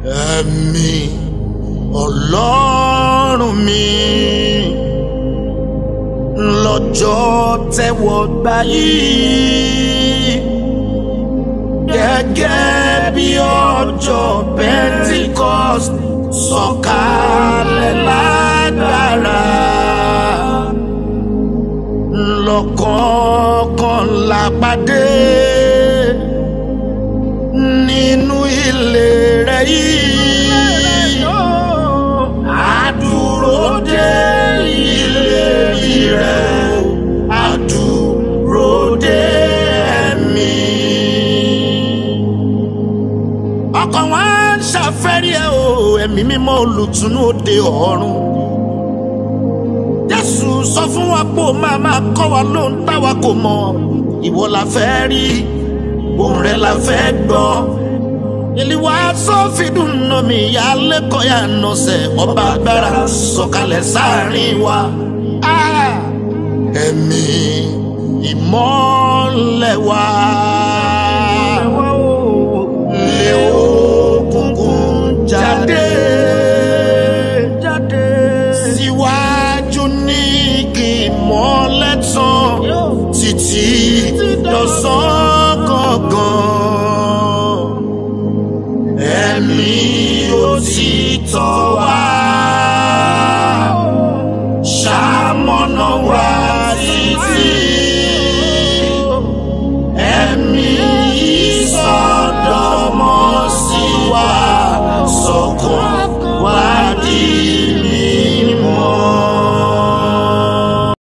ẹ̀mí ọlọ́run mi lọ́jọ́ tẹ́wọ́ gbà yìí gẹ́gẹ́ bí ọjọ́ Pentecost sọ̀kalẹ̀ lágbára lọ́kọ̀ọ̀kan lápàdé nínú ilé rẹ̀ yìí àdúró dé ìlérí rẹ̀ àdúró dé ẹ̀mí. ọkàn wa ń ṣàfẹ́rí ẹ̀ o ẹ̀mí mímọ́ olùtùnú òde ọ̀run. Jésù sọ fún wa pé ó máa máa kọ́ wa lóhun táwa kò mọ̀ ìwọ la fẹ́ rí ohùn rẹ̀ la fẹ́ gbọ́. Ìlíwà sọ́fìdùn nà mí ìyá lẹ́kọ̀ọ́ yà nọ̀sẹ̀ ọba agbára sọ̀kalẹ̀ sáàrin wa. Ah! Ẹ̀mí ìmọ́lẹ̀ wa. Lé òkùnkùn jáde. Jáde. Síwájú ní kí ìmọ́lẹ̀ tàn títí lọ́sàn gangan. Ẹ̀mí òtítọ́ wa.